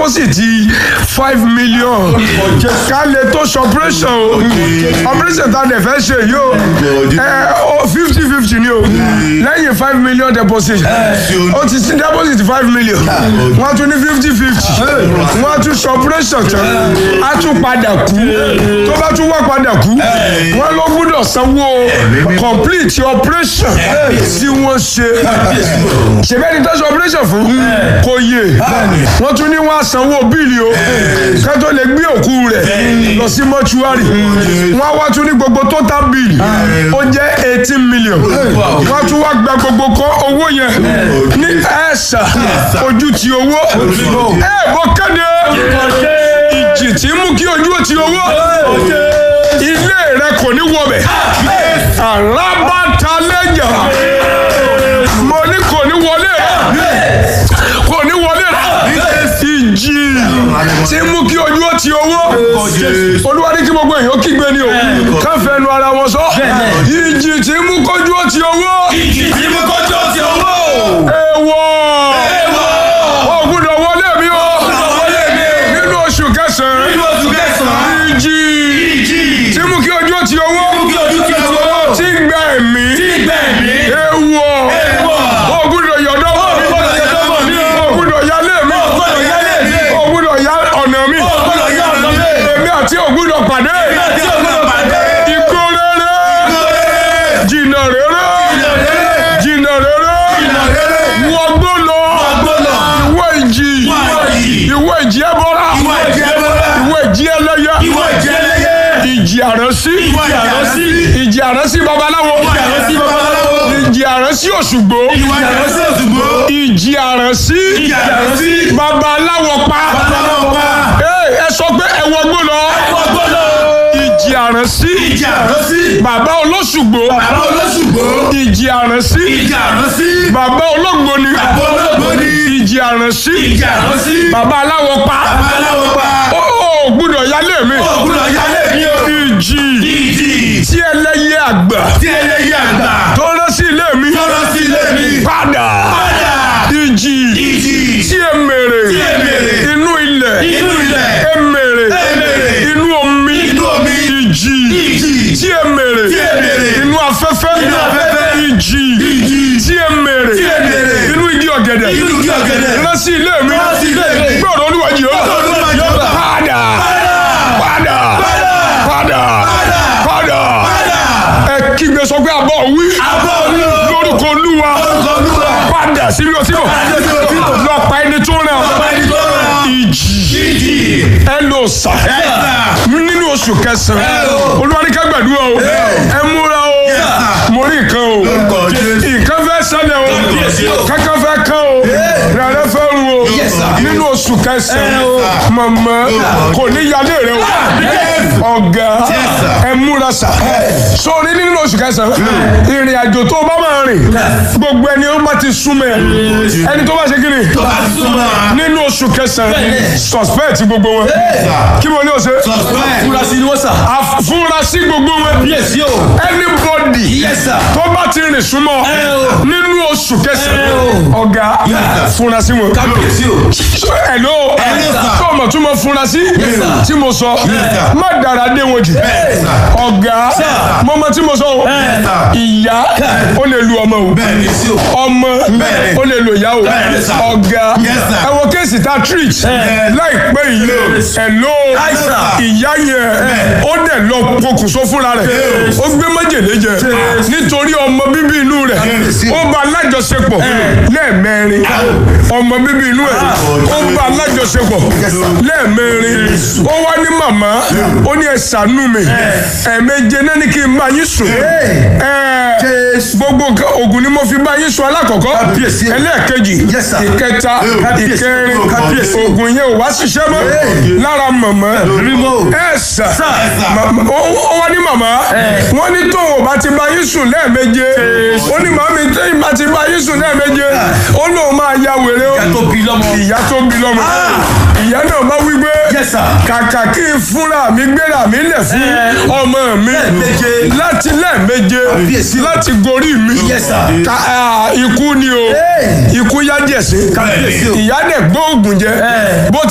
deposit five million ká lè tó ṣe operation o operation tá a dẹ̀ fẹ́ ṣe yìí o ẹ o fifty fifty ni o lẹ́yìn five million deposit o ti sí deposit five million wọ́n tún ní fifty fifty wọ́n tún ṣe operation tán á tún padà kú tó bá tún wá padà kú wọ́n ló gbúdọ̀ sanwó complete operation tí wọ́n ṣe ṣèbẹ́ni tó ṣe operation fún kò yé wọ́n tún ní wọ́n á sanwó bíìlì o ká tó lè gbé òkú rẹ̀ lọ sí mọ́ṣúárì wọ́n á wá tún ní gbogbo total bill ó jẹ́ eighteen million wọ́n á tún wá gba gbogbo kọ́ owó yẹn ní ẹ̀sà ojú ti owó ẹ̀ bọ́ kéde ìjì tí ń mú kí ojú ti owó ilé rẹ kò ní wọbẹ̀ alábàtàlẹ́jà mo ní kò ní wọlé kò ní wọlé ìjì tí ń mú kí ojú ó ti owó olúwa ní kí gbogbo èèyàn kígbe ni o káfẹ́ nu ara wọn sọ ìjì tí ń mú kójú ó ti owó ìjì tí mo kọjú ọtí owó. èèwọ̀ ó gbọ́dọ̀ wọlé mi o wọlé mi o. nínú oṣù kẹsàn-án nínú oṣù kẹsàn-án. ìjì ìjì tí ń mú kí ojú ó ti owó kí ojú kí owó. tí ń gba ẹ̀mí tí gbẹ̀mí. èèwọ̀ Èèwọ̀. ó gbọ́dọ̀ yọ̀dọ̀ gbọ́dọ̀ yọ̀dọ̀ mọ̀ mí o. ó gbọ́dọ̀ yálé mi gbọ́dọ̀ yálé mi. ó gbọ́dọ̀ yá ọ̀nà mi gbọ́dọ̀ yá ọ̀nà mi. èmi àti ò gbọ́dọ̀ pàdé tí o gbọ́dọ̀ pàdé. ikú rere jìnnà rere jìnnà rere wọgbó lọ ìwé ìjì ìwé ìjì ẹbọra Ìwọ ìjì ẹbọra. ìwé ìjì ẹlẹ́yẹ Ìwọ ìjì ẹlẹ́yẹ. ìjì àránsí Ìwọ ìjì àránsí. ìjì àránsí babaláwo Ìwọ ìjì àránsí babaláwo. ìjì àránsí òṣùgbó Ìwọ ìjì àránsí Òṣùgbó. ìjì àránsí Ìjì àránsí. babaláwo pa Babaláwo pa. Ee, ẹ sọ pé ẹ wọgbó lọ Ẹ̀wọ̀n gbọ́dọ̀. ìjì àránsí Ìjì àránsí. bàbá olóṣùgbó Bàbá olóṣùgbó. ìjì àránsí Ìjì àránsí. bàbá olóògbóni Bàbá olóògbóni. ìjì àránsí Ìjì àránsí. bàbá aláwọ pa Babaláwo pa. ó ó gbúdọ̀ yálé mi Ògùnà yálé mi o. ìjì Ìjì. tí ẹlẹ́yẹ àgbà Tí ẹlẹ́yẹ àgbà. tó rán sí ilé mi Tọ́lọ́ sí ilé mi. padà Padà. ìjì Ìjì. tí emèrè Tí èmèrè. inú ilẹ̀ Inú ilẹ̀. emèrè Èmèrè. inú omi Inú omi. ìjì Ìjì. tí emèrè Tí èmèrè. inú afẹ́fẹ́ Inú afẹ́fẹ́. ìjì Ìjì. tí emèrè Tí èmèrè. inú igi ọ̀gẹ̀dẹ̀ Inú igi ọ̀gẹ̀dẹ̀. rán sí ilé mi Rán sí ilé mi. gbọ́dọ̀ olúwàjì ó Gbọ́dọ̀ Olúwa Jèhófà. padà padà padà padà ẹ kígbe sọ pé àbọ̀ wí Àbọ̀ wí o. lórúkọ olúwa Lórúkọ Olúwa. padà síbi ọtí bọ̀ Padà síbi ọtí bọ̀. lọ pa ẹni tó ràn Ọba ẹni tó rán. ìjì Ìjì. ẹ lò sà Ẹ̀sà. nínú oṣù kẹsàn-án Ẹ o. olúwa ní ká gbàdúrà o ẹ múra o sà. mo rí nǹkan o Lórúkọ Jésù. nǹkan fẹ́ ṣẹlẹ̀ o Kábíyèsí o. kankan fẹ́ kán o rẹ̀rẹ̀ fẹ́ rú o Yes, sir. nínú oṣù kẹsàn-án Ẹ o. mọ̀mọ́ kò ní yálé rẹ o ọ̀gá sir. ẹ múra sà sórí nínú oṣù kẹsàn-án ìrìn àjò tó bá máa rìn gbogbo ẹni ó bá ti súnmọ́ ẹ ẹni tó bá ṣe kí ni Tó bá súnmọ́. nínú oṣù kẹsàn-án suspect gbogbo wọn kí mo ní o ṣe Suspect. Furasí ni wọ́n sà. àfúrásì gbogbo wọn Yes o. anybody Yes sir. tó bá ti rìn súnmọ́ Ẹ o. nínú oṣù kẹsàn-án Ẹ o. ọ̀gá fúrasì wọn. Kábíyèsí o. So, hello Hello, sir. tó o mọ̀ tún mọ̀ fúrasì sir. tí mo sọ sir. má dára dé wọn jù Bẹ́ẹ̀ sà. ọ̀gá mo mọ̀ tí mo sọ o sir. ìyá ó lè lu ọmọ o Bẹ́ẹ̀ni sí o. ọmọ Bẹ́ẹ̀ni. ó lè lo ìyá o Bẹ́ẹ̀ni, sir. ọ̀gá Yes, sir. ẹ wo kéèsì tá a treat láìpẹ́ yìí hello Yes, sir. ìyá yẹn ó dẹ̀ lọ pokùnso fúnra rẹ̀ ó gbé májèlé jẹ nítorí ọmọ bíbí inú rẹ̀ ó bá alájọṣepọ̀ lẹ́ẹ̀mẹrin ọmọ bíbí inú ẹ̀ ó bá alájọṣepọ̀ lẹ́ẹ̀mẹrin ó wá ní màmá ó ní ẹ ṣàánú mi ẹ̀ẹ̀méje náà ní kí n bá yín sùn ẹ̀ gbogbo nǹkan oògùn ni mo fi bá yín sùn alákọ̀ọ́kọ́ Kábíyèsí. ẹlẹ́ẹ̀kejì Yes, sir. ìkẹta Kábíyèsí. ìkẹrin Kábíyèsí. oògùn yẹn ò wá ṣiṣẹ́ mọ́ lára màmá Rímò. ẹ sà Sir. Ma- ó ó wá ní màmá wọ́n ní tóun ò bá ti bá yín sùn lẹ́ẹ̀méje ó ní màmí tóun bá ti bá yín sùn lẹ́ẹ̀méje ó lóun máa ya wèrè o Ìyá tó bí lọ́mọ. ìyá tó bí lọ́mọ ìyá náà bá wí pé Yes, sir. kàkà kí n fúnra mi gbéra mi lẹ̀ fún ọmọ mi Lẹ́ẹ̀méje. láti lẹ́ẹ̀méje Kábíyèsí. láti gorí mi Yes, sir. Ka- ah, ikú ni o Hey. ikú yá jẹ̀sí Kábíyèsí o. ìyá dẹ̀ gbóògùn jẹ bó